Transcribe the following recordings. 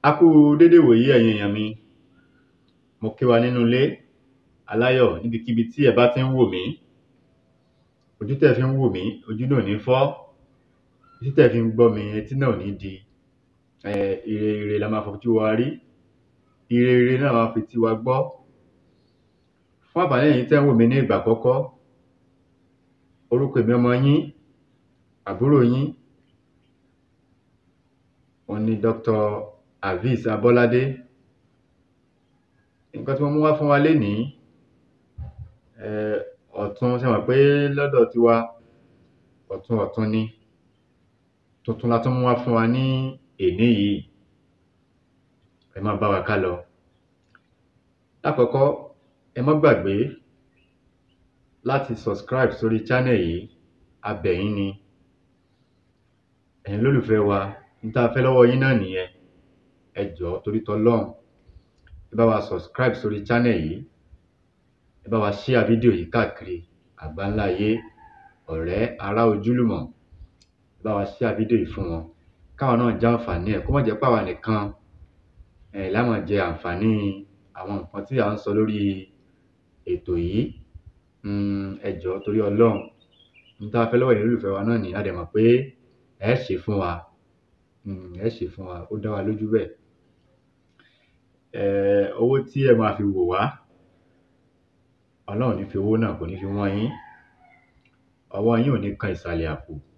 A kú dédé ìwòyí ẹ̀yin èèyàn mi mo kí wa nínú ilé aláyọ̀ níbikíbi tí ẹ bá tí ń wò mí ojú tẹ́ fi ń wò mí ojú náà ò ní fọ́ etí tẹ́ fi ń gbọ́ mi etí náà ò ní di um ire ire la máa fojú wa rí ire ire náà la máa fetí wa gbọ́ fún àǹfààní ẹ̀yin tẹ́ ń wò mí ní ìgbà àkọ́kọ́ orúkọ èmi ọmọ yín àbúrò yín òun ni Dr. Habeez Abọ́ládé nǹkan tí mo mú wá fún wa lénìí um ọ̀tun ṣẹ mọ̀ pé lọ́dọ̀ tiwa ọ̀tun ọ̀tun ni tuntun la tún mú wá fún wa ní èní yìí ẹ máa bá wa kálọ lákọ̀ọ́kọ́ ẹ má gbàgbé láti subscribe sórí channel yìí a bẹ̀ yín ni ẹ̀yin olólùfẹ́ wa n tá fẹ́ lọ́wọ́ yín náà nìyẹn ẹ jọ̀ọ́ torí tọlọ́run ẹ bá wa subscribe sórí channel yìí ẹ bá wa share fídíò yìí káàkiri àgbáńlá ayé ọ̀rẹ́ ará ojúlùmọ̀ ẹ bá wa share fídíò yìí fún wọn káwọn náà jẹ àǹfààní ẹ̀ kó má jẹ́ pé àwa nìkan um la máa jẹ àǹfààní àwọn nǹkan tí à ń sọ lórí ètò yìí um ẹ jọ̀ọ́ torí Ọlọ́run n tá fẹ́ lọ́wọ́ ẹ̀yin olólùfẹ́ wa náà nìyẹn a dẹ̀ mọ̀ pé ẹ é ṣé fún wa um ẹ é ṣé fún wa ó dá wa lójú bẹ́ẹ̀ um owó tí ẹ máa fi wò wá Ọlọ́run ò ní fi owó náà kò ní fi wọ́n yín ọwọ́ yín ò ní kan ìsàlẹ̀ àpò um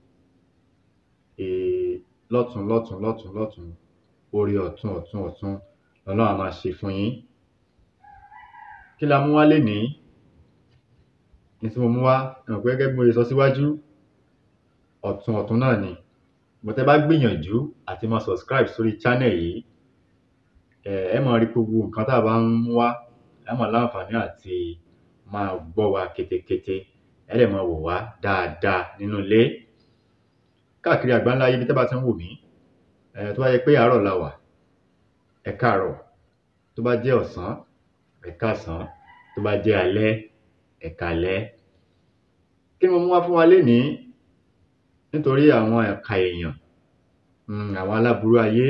lọ́tùn lọ́tùn lọ́tùn lọ́tùn oore ọ̀tun ọ̀tun ọ̀tun lọlọ́run á máa ṣe fún yín kí la mú wá lénìí n tí mo mú wá ẹ mọ̀ pé gẹ́gẹ́ bí mo ṣe sọ síwájú ọ̀tun ọ̀tun náà ni but tẹ́ bá gbìyànjú àti máa subscribe sórí channel yìí um ẹ máa rí gbogbo nǹkan tá bá ń mú wá ẹ máa láǹfààní àti máa gbọ́ wa ketekete ẹ dẹ̀ máa wò wá dáadáa nínú ilé káàkiri àgbáńlá ayé ibi tẹ́ bá ti ń wò mí um tó bá jẹ́ pé àárọ̀ la wà ẹ káàárọ̀ tó bá jẹ́ ọ̀sán ẹ káàsán tó bá jẹ́ alẹ́ ẹ káalẹ́ kí ni mo mú wá fún wa lénìí nítorí àwọn ìkà èèyàn um àwọn aláburú ayé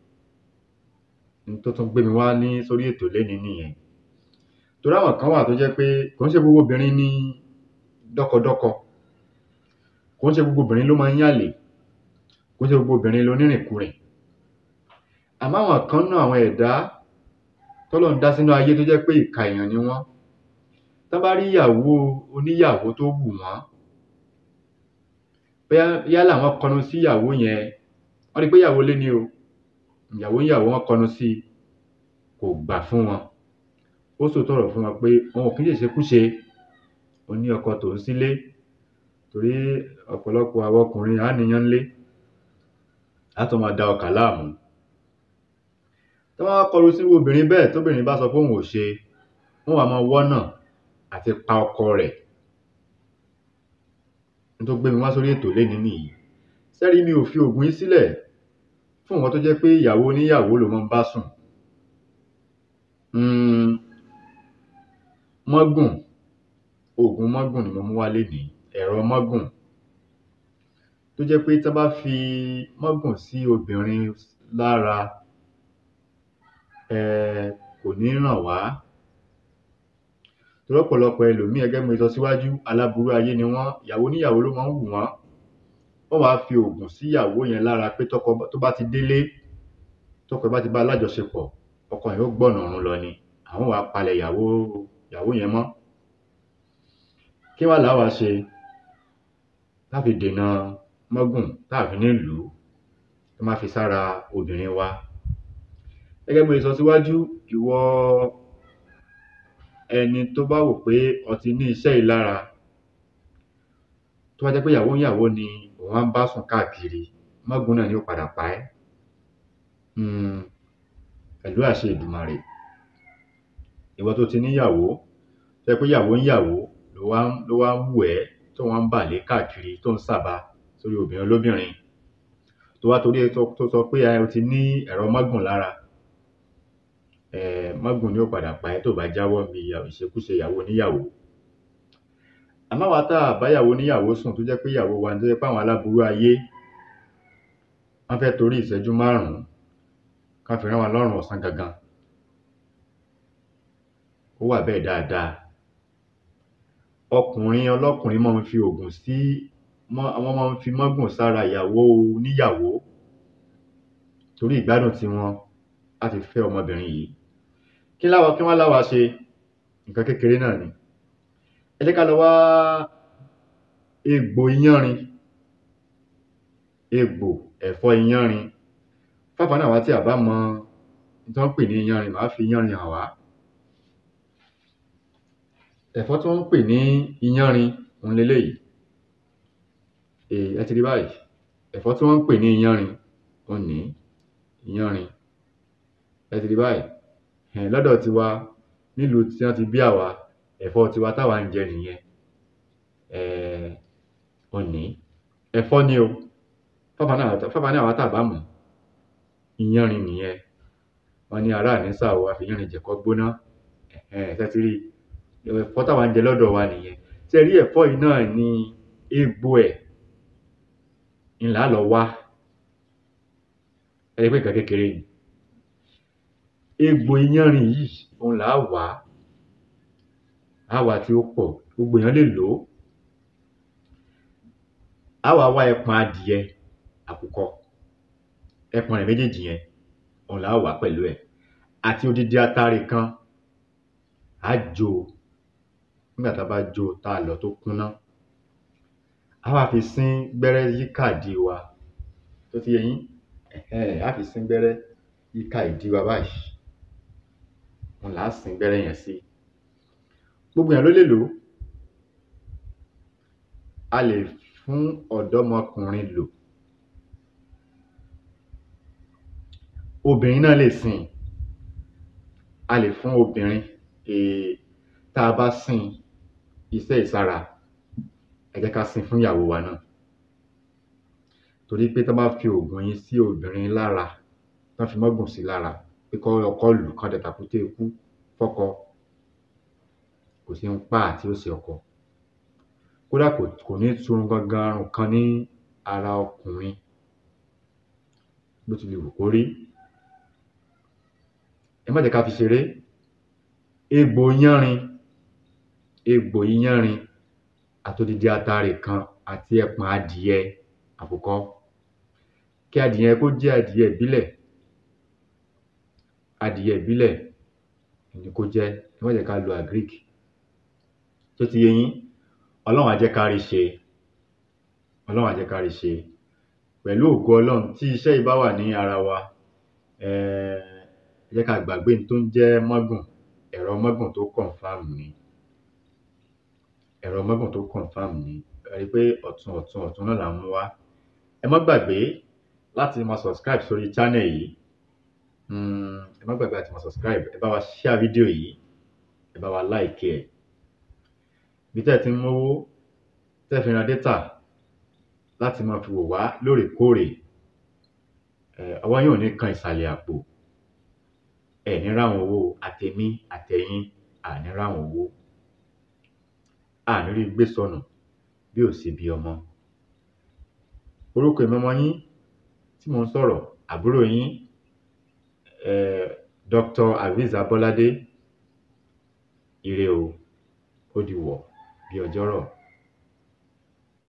n tó tún gbé mi wá ní sórí ètò lénìí nìyẹn torí àwọn kan wà tó jẹ́ pé kò ń ṣe gbogbo obìnrin ni dọ́kọdọ́kọ kò ń ṣe gbogbo obìnrin ló máa ń yànlè kò ń ṣe gbogbo obìnrin lonírìnkurìn àmọ́ àwọn kan nínú àwọn ẹ̀dá tọ́lọ́run dá sínú ayé tó jẹ́ pé ìkà èèyàn ni wọ́n tán bá rí ìyàwó oníyàwó tó wù wọ́n bóyá yálà wọ́n kọnu sí ìyàwó yẹn wọ́n rí pé ìyàwó ilé ni o ìyàwó níyàwó wọ́n kọnu sí i kò gbà fún wọn ó sòótọ́ ọ̀rọ̀ fún wọn pé òun ò kí ń ṣèṣekúṣe òun ní ọkọ tòun sílé torí ọ̀pọ̀lọpọ̀ àwa ọkùnrin à á níyàn ńlé á tún máa da ọkà láàmú tán bá wá kọnu sírú obìnrin bẹ́ẹ̀ tóbìnrin bá sọ pé òun ò ṣe wọ́n wá máa wọ́nà àti pa ọkọ rẹ̀ n tó gbé mi wá sórí ètò lénìí nìyí ṣé rí mi ò fi òògùn yìí sílẹ̀ fún ìwọ tó jẹ́ pé ìyàwó oníyàwó ló máa ń bá sùn um mọ́gùn òògùn mọ́gùn ni mo mú wá lénìí ẹ̀rọ mọ́gùn tó jẹ́ pé tán bá fi mọ́gùn sí obìnrin lára um kò ní ràn wá torí ọ̀pọ̀lọpọ̀ ẹlòmíì gẹ́gẹ́ bí mo ṣe sọ síwájú aláburú ayé ni wọ́n ìyàwó oníyàwó ló máa ń wù wọ́n wọ́n wá fi òògùn sí ìyàwó yẹn lára pé tọ́kọ tó bá ti délé tọ́kọ ẹ̀ bá ti bá a lájọṣepọ̀ ọkọ yẹn ó gbọ̀nà ọ̀run lọ ni àwọn wá palẹ̀ ìyàwó ìyàwó yẹn mọ́ kí wá làá wá ṣe tá fi dènà mọ́gùn tá fi ní lù ú tó má fi sára obìnrin wa gẹ́gẹ́ bí mo ṣe sọ síwájú ìwọ ẹni tó bá wò pé o ti ní iṣẹ́ yìí lára tó bá jẹ́ pé ìyàwó níyàwó ni òun wá ń bá sùn káàkiri mọ́gùn náà ni ó padà pa ẹ́ um pẹ̀lú àṣẹ Èdùmàrè ìwọ tó ti níyàwó tó jẹ́ pé ìyàwó níyàwó ló wá ń ló wá ń wù ẹ́ tó wá ń bà lé káàkiri tó ń sàba sórí obìnrin olóbìnrin tó wá torí ẹ̀ tó sọ pé o ti ní ẹ̀rọ mọ́gùn lára um mọ́gùn ni ó padà pa ẹ́ tó bá jáwọ́ níbi ìṣekúṣe ìyàwó oníyàwó àmọ́ àwa tá à bá ìyàwó oníyàwó sùn tó jẹ́ pé ìyàwó wa ni tó jẹ́ pé àwọn aláburú ayé wọ́n fẹ́ torí ìṣẹ́jú márùn-ún kán fi rán wa lọ́rùn ọ̀sán gangan ó wà bẹ́ẹ̀ dáadáa ọkùnrin ọlọ́kùnrin máa ń fi oògùn sí mọ́ wọ́n máa ń fi mágùn sára ìyàwó oníyàwó torí ìgbádùn tiwọn láti fẹ́ ọmọbìnrin yìí kí láwa kí wọ́n láwa ṣe nǹkan kékeré náà ni ẹ jẹ́ ká lọ wá egbò iyanrìn egbò ẹ̀fọ́ iyanrìn fáfá náà wá tí a bá mọ tí wọ́n ń pè ní iyanrìn màá fi iyanrìn hàn wá ẹ̀fọ́ tí wọ́n ń pè ní iyanrìn òun leléyìí ẹ ti rí báyìí ẹ̀fọ́ tí wọ́n ń pè ní iyanrìn òun ní iyanrìn ẹ ti rí báyìí um lọ́dọ̀ tiwa nílùú tí wọ́n ti bí àwa ẹ̀fọ́ tiwa táwa ń jẹ nìyẹn um òun ní ẹ̀fọ́ ni o fáfá náà fáfá náà wá tá a bá mọ̀ iyanrìn nìyẹn wọ́n ní ará ànísà o a fi iyanrìn jẹ̀kọ́ gbóná um ṣé ti rí ẹ̀fọ́ táwa ń jẹ lọ́dọ̀ wa nìyẹn ṣé ẹ rí ẹ̀fọ́ yìí náà ni egbò ẹ̀ ń là á lọ wá ẹ rí pé nǹkan kékeré ni egbò iyanrìn yìí òun là á wá á wá tí ó pọ̀ gbogbo èèyàn lè lò ó á wá wá ẹpọ̀n adìẹ àkùkọ ẹpọ̀n rẹ̀ méjèèjì yẹn òun là á wá pẹ̀lú ẹ̀ àti odidi atare kan á jó o nígbà tá a bá jó o tá a lọ̀ tó kúnná á wá fi sín gbẹ́rẹ́ yíká ìdí wa tó ti yé yín um á fi sín gbẹ́rẹ́ yíká ìdí wa báyìí òun là á sín gbẹ́rẹ́ yẹn sí gbogbo èèyàn ló lè lò ó a lè fún ọ̀dọ́mọkùnrin lò obìnrin náà lè sín a lè fún obìnrin um tá a bá sín iṣẹ́ ìsára ẹ jẹ́ ká sín fún ìyàwó wa náà torí pé tán bá fi oògùn yìí sí obìnrin lára tán fi mágùn sí lára pé kọ́ ọkọ lù ú kán dẹ tàkúté ikú fọ́kọ kò sí ń pá tí ó ṣe ọkọ kódà kò kò ní turun gangan arùn kan ní ara ọkùnrin bó ti lè wù kó rí ẹ má jẹ́ ká fi ṣeré egbò iyanrìn egbò iyanrìn àtodidi atare kan àti ẹpọ̀n adìẹ àkùkọ kí adìẹ kó jẹ́ adìẹ ìbílẹ̀ adìẹ ìbílẹ̀ ni kó jẹ́ ẹ má jẹ́ ká lo agric tó ti yé yín ọlọ́run á jẹ́ ká rí ṣe ọlọ́run á jẹ́ ká rí ṣe pẹ̀lú ògo ọlọ́run tí iṣẹ́ yìí bá wà ní ara wa um ẹ jẹ́ ká gbàgbé n tó ń jẹ́ mágùn ẹ̀rọ mágùn tó confam ni ẹ̀rọ mágùn tó confam ni ẹ rí i pé ọ̀tun ọ̀tun ọ̀tun náà là ń mú wá ẹ má gbàgbé láti máa subscribe sórí channel yìí um ẹ má gbàgbé láti máa subscribe ẹ bá wa share fídíò yìí ẹ bá wa like ẹ̀ bí tẹ́ ẹ ti ń mówó tẹ́ ẹ fi ra data láti máa fi wò wá lóòrèkóòrè um ọwọ́ yín ò ní kan ìsàlẹ̀ àpò ẹ ní ráwọn owó àtèmi àtẹ̀yin à ní ráwọn owó à ní rí gbé sọnù bí ò sí bí ọmọ orúkọ èmi ọmọ yín tí mò ń sọ̀rọ̀ àbúrò yín um Dr. Azeez Abolade ire o ó di wọ̀ bí ọjọ́rọ̀